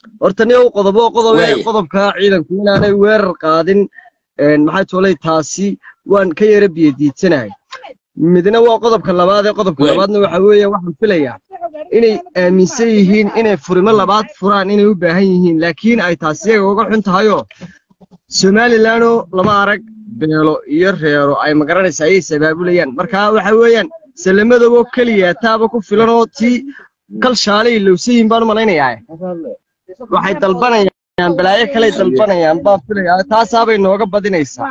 horta nin qodobo qodob Waaya. qodobka ciidanku inaanay weerar qaadin een, maxay toolay taasi waan ka yara biyadiidsanahay midna waa qodobka labaad ee qodobka Waaya. labaadna waxa weeye waxaan filayaa inay aaminsan yihiin inay furimo labaad furaan inay u baahan yihiin laakiin ay taasi iyaga uga xun tahayoo somalilanoo lama arag beelo iyo reero ay magaranaysa ayay sabaabulayaan marka waxa weeyaan salamadaboo keliya taaba ku filan oo tii kal shaalay ilowsan yihiin baan u malaynayaa waxay dalbanayaan balaayo kaley dalbanayaan baan filayaa taasaabay nooga badinaysaa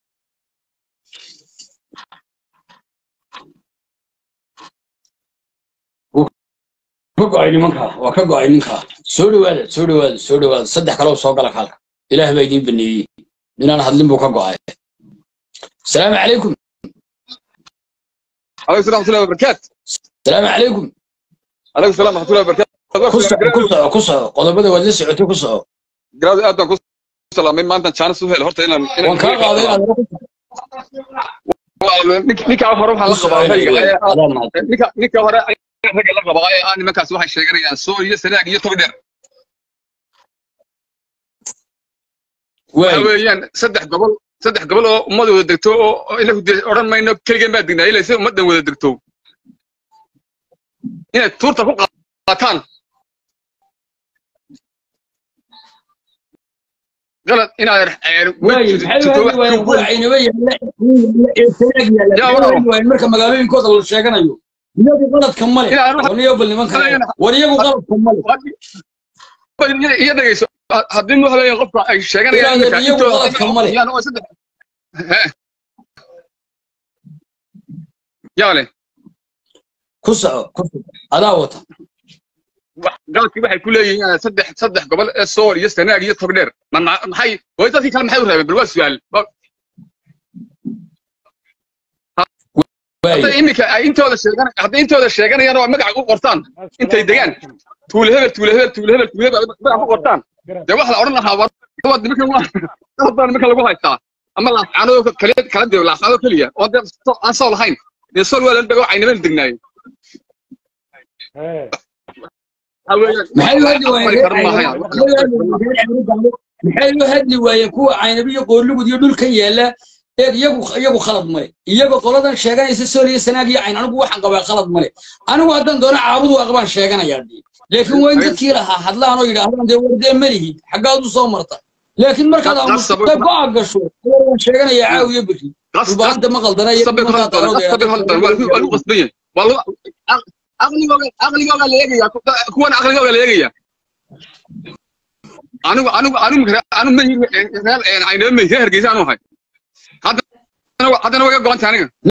ka go'ay nimanka waa ka go'ay ninka soo dhawaada soo dhawaada soo dhawaada saddex kaloo soo gala kaalka ilaah baa idiin baneeyey ninaan hadlin buu ka go'ay asalaamu calaykum عليكم السلام ورحمة الله وبركاته asalaamu calaykum عليكم السلام ورحمة الله وبركاته ku soco ku soco ku soco qodobada waad la socotay ku soco قراد آدم كو سلامين ما أنت كان سوهل هرت إن waan kaa qaaday inaad ninka hore waxaa la qabaa rayga adaa mahadsan ninka ninka hore ragga la qabaa ee aan nimankaas waxay sheeganayaan soo iyo sanaag iyo tog dheer waay waxa weeyaan saddex gobol saddex gobol oo ummad wada degto oo oo inagu dee odhan mayno keligeen baa degnaa ilaa si ummaddan wada degto inay tuurta ku qaataan qalad inaad waay maxay u hadli waayeen kuwa aynaba yaalla ee sanaag yaalla Yaa maxay u walaal. hadli waayeen marka magaalooyinkooda la sheeganayo iyagu qaladka male Inaan wax- waniyo bal nimanka war iyagu qaladka male iyo dhegeyso haddii waxa weeyaan qofka ay sheeganayaan Ilaahay, iminka iyagu intooda qaladka ma leh. yaan oo saddex Hee. yaa leh ku soco ku soco adaa wata wax- galadkii waxay ku leeyihiin eh, saddex saddex gobol ee sool iyo sanaag iyo togdheer ma ma- maxay way dadkii kale maxay u reebeen bal waa su'aal Ba- waay hadday iminka ay intooda sheegan hadday intooda sheeganayaan oo ay magaca u qortaan intay degaan tuule hebel tuule hebel tuule hebel tuule hebel ay magaca ku qortaan dee waxa la odhan lahaa war waa nimankan waa qalad baa nimankan lagu haystaa ama laascaanoo kale kala dee laascaanoo keliya oo dee so- aan soo lahayn dee sool waa la dhago aynaba degnaayeen waxa weeyaan maxay u hadli aqbali waayeen karo maahayaan maxay u hadli waayeen kuwa caynabi iyo qoorlugud iyo dhulkan yaalla eeg iyagu iyagu khalad male iyaga qoladan sheeganaysa sooliya sanaag iyo cayn anigu waxaan qabaa khalad male anigu haddaan doono caabudu aqbaan sheeganayaa dee laakiin waa in dadkii lahaa hadlaan oo yidhaahdaan dee wardee malihid xaggaad u soo marta laakiin markaad aamusta go'a gasho waan sheeganayaa caawiyo berri dhulbaanta ma qaldana iyo sabir markaa haldan sabir haldan waa lagu- waa lagu qasban yahay waa lagu aqligooga aqligooga la eegaya kuwan aqligooga la eegaya anigu anigu anigu anigu ma yihi reer aynaba ma yihi reer hargeysa anu ahay haddana haddana way ga go'an tahay aniga